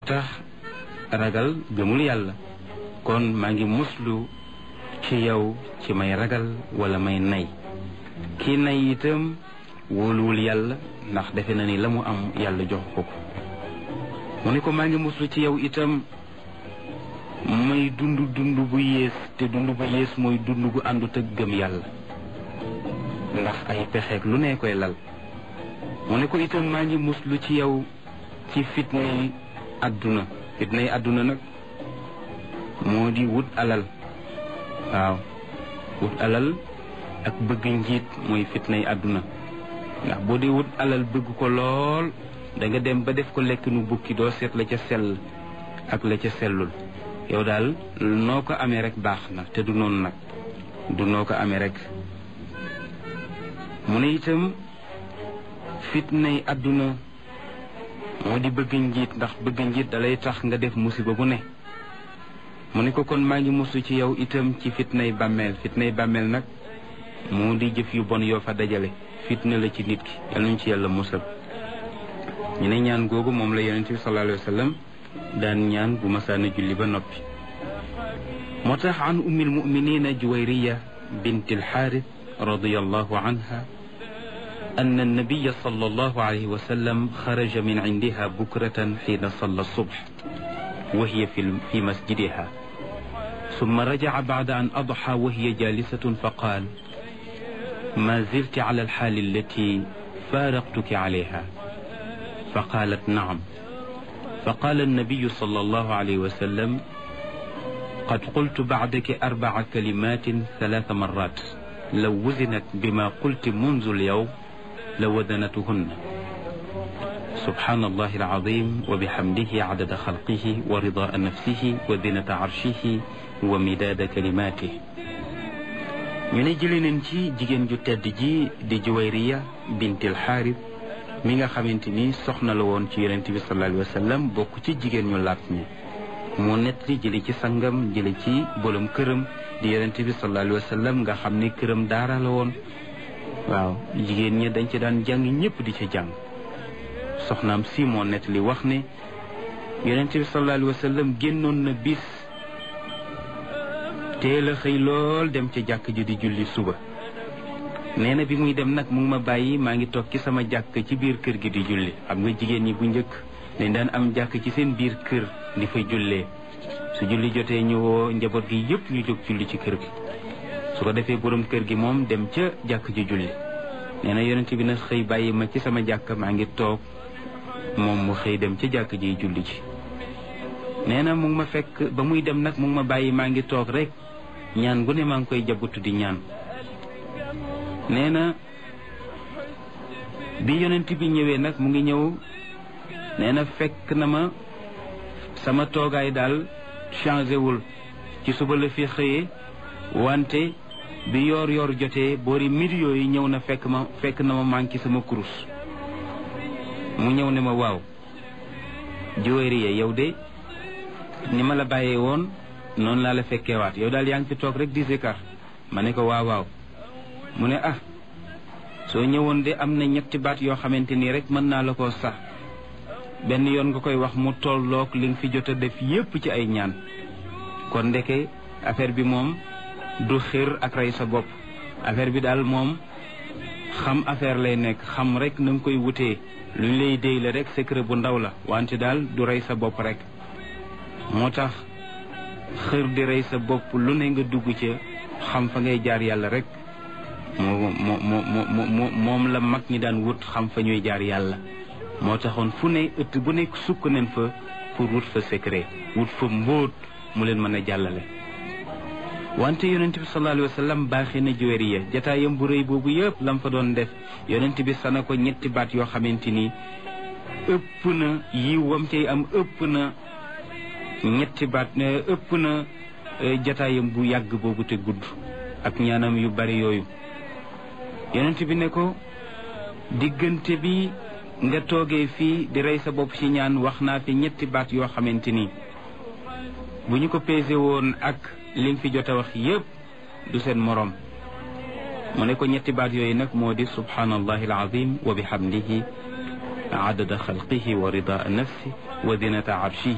tax ragal gëmul yàlla kon maa ngi muslu ci yow ci may ragal wala may nay kii nay itam wóoluwul yàlla ndax defe na ni la mu am yàlla jox ko ko mu ne ko maa ngi muslu ci yow itam may dund dund bu yées te dund bu yées mooy dund gu àndut ak gëm yàlla ndax ay pexeek lu ne koy lal mu ne ko itam maa ngi muslu ci yow ci fitnay àdduna fitnay àdduna nag moo di wut alal waaw wut alal ak bëgg njiit mooy fitnay àdduna ndax boo dee wut alal bëgg ko lool da nga dem ba def ko lekk nu bukki doo seet la ca sell ak la ca sellul yow daal noo ko amee rek baax na te du noonu nag du noo ko amee rek mu ne itam fitnay àdduna moo di bëgg njiit ndax bëgg njiit dalay tax nga def musiba bu ne mu ne ko kon maa ngi musu ci yow itam ci fitnay bàmmeel fitnay bàmmeel nag moo di jëf yu bon yoo fa dajale fitna la ci nit ki yal nañ ci yàlla musal ñu ne ñaan googu moom la yonente bi sallallahu alayhi wa sallam daan ñaan bu masaana julli ba noppi moo tax an ummi almuminina juwayriya bint alxaaris radiallahu anha أن النبي صلى الله عليه وسلم خرج من عندها بكرة حين صلى الصبح وهي في في مسجدها ثم رجع بعد أن أضحى وهي جالسة فقال ما زلت على الحال التي فارقتك عليها فقالت نعم فقال النبي صلى الله عليه وسلم قد قلت بعدك أربع كلمات ثلاث مرات لو وزنت بما قلت منذ اليوم لوزنتهن سبحان الله العظيم وبحمده عدد خلقه ورضاء نفسه وزنة عرشه ومداد كلماته ñu ne jëlee nañ ci jigéen ju tedd ji di juwayriya bintil xaaris mi nga xamante ni soxna la woon ci yonent bi sallallahu alayhi wa sallam bokk ci jigéen ñu laat ñi moo nett li jële ci sangam jële ci bolom këram di yonent bi sallallahu alayhi wa sallam nga xam ne këram daara la woon waaw jigéen ñi dañ ci daan jàng ñëpp di ci jàng soxnaam si moo nett li wax ne yonent bi sallallahu alayhi wa sallam génnoon na bis teel a xëy lool dem ca jàkk ji di julli suba nee na bi muy dem nag mu ngi ma bàyyi maa ngi toog ci sama jàkk ci biir kër gi di julli xam nga jigéen ñi bu njëkk dañ daan am jàkk ci seen biir kër di fa jullee su julli jotee ñu woo njaboot gi yëpp ñu jóg julli ci kër gi su ko defee borom kër gi moom dem ca jàkk ji julli nee na yonent bi nag xëy bàyyi ma ci sama jàkk maa ngi toog moom mu xëy dem ca jàkk ji julli ci nee na mu ngi ma fekk ba muy dem nag mu ngi ma bàyyi maa ngi toog rek ñaan gu ne maa ngi koy jabutu di ñaan nee na bi yonent bi ñëwee nag mu ngi ñëw nee na fekk na ma sama toogaay daal changé wul ci suba la fi xëyee wante bi yoor yoor jotee boori midi yooyu ñëw na fekk ma fekk na ma manqué sama kurus mu ñëw ne ma waaw Juwayriya yow de ni ma la bàyyee woon noonu laa la fekkeewaat yow daal yaa ngi fi toog rek di zikar ma ne ko waaw waaw mu ne ah soo ñëwoon de am na ñetti baat yoo xamante nii rek mën naa la ko sax benn yoon nga koy wax mu tolloog li nga fi jot a def yépp ci ay ñaan kon ndeke affaire bi moom du xir ak rey sa bopp affaire bi daal moom xam affaire lay nekk xam rek na nga koy wutee luñ lay déy la rek secret bu ndaw la wante daal du rey sa bopp rek moo tax xër di rey sa bopp lu ne nga dugg ca xam fa ngay jaar yàlla rek moo moo moo moo moom la mag ñi daan wut xam fa ñuy jaar yàlla moo taxoon fu ne ëtt bu nekk sukk nañ fa pour wut fa secret wut fa mbóot mu leen mën a jàllale wante yonent bi sallallahu alayhi wa sallam baaxee na Juwayriya jataayam bu rëy boobu yëpp lam fa doon def yonent bi sana ko ñetti baat yoo xamante ni ëpp na yiw wam cay am ëpp na ñetti baat ëpp na jataayam bu yàgg boobu te gudd ak ñaanam yu bari yooyu yonent bi ne ko diggante bi nga toogee fii di rey sa bopp ci ñaan wax naa fi ñetti baat yoo xamante ni bu ñu ko peese woon ak li nga fi jot a wax yépp du seen moroom mu ne ko ñetti baat yooyu nag moo di subhanallahi alazim wa bihamdihi adada xalqihi wa rida nafsi wa zinata arshihi